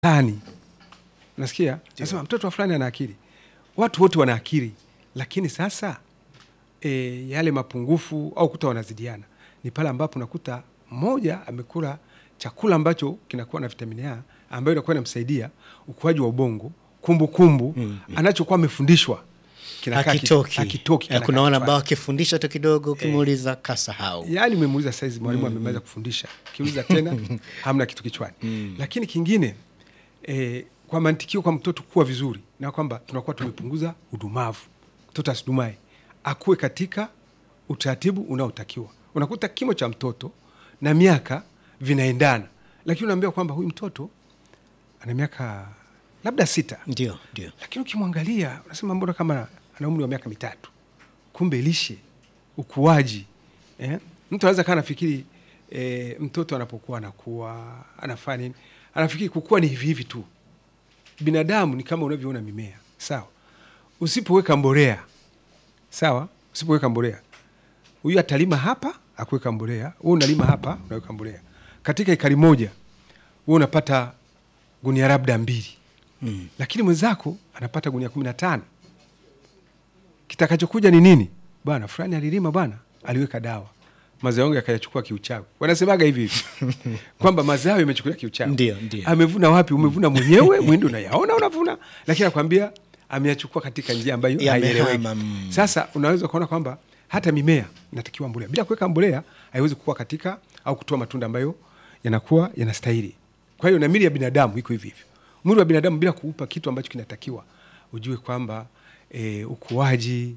fulani nasikia nasema mtoto wa fulani ana akili watu wote wana akili lakini sasa e, yale mapungufu au kuta wanazidiana ni pale ambapo nakuta mmoja amekula chakula ambacho kinakuwa na vitamini A ambayo inakuwa inamsaidia ukuaji wa ubongo kumbukumbu kumbu, anachokuwa amefundishwa kinakaa ki- akitoki hakitoki, Eh, kinakaa kuna wale kichwani. ambao akifundisha tu kidogo ukimuuliza kasahau yaani umemuuliza saizi mwalimu amemaliza kufundisha kiuliza tena hamna kitu kichwani lakini kingine e, kwa mantikio kwa mtoto kuwa vizuri na kwamba tunakuwa tumepunguza udumavu mtoto asidumae akuwe katika utaratibu unaotakiwa unakuta kimo cha mtoto na miaka vinaendana lakini unaambia kwamba huyu mtoto ana miaka labda sita ndio ndio lakini ukimwangalia unasema mbona kama ana umri wa miaka mitatu kumbe lishe ukuaji eh? mtu anaweza kaa nafikiri eh, mtoto anapokuwa anakuwa anafanya nini anafikiri kukua ni hivi hivi tu binadamu ni kama unavyoona mimea sawa usipoweka mbolea sawa usipoweka mbolea huyu atalima hapa akuweka mbolea wewe unalima hapa unaweka mbolea katika ekari moja wewe unapata gunia labda mbili mm. lakini mwenzako anapata gunia kumi na tano kitakachokuja ni nini bwana fulani alilima bwana aliweka dawa mazao yangu yakayachukua kiuchawi wanasemaga hivi hivi kwamba mazao yamechukulia kiuchawi Ndio, ndio. amevuna wapi umevuna mwenyewe mwindi unayaona unavuna lakini anakwambia ameyachukua katika njia ambayo Yamehama, haieleweki mm. sasa unaweza kuona kwamba hata mimea inatakiwa mbolea bila kuweka mbolea haiwezi kuwa katika au kutoa matunda ambayo yanakuwa yanastahili kwa hiyo na mili ya binadamu iko hivi hivyo mwili wa binadamu bila kuupa kitu ambacho kinatakiwa ujue kwamba e, ukuaji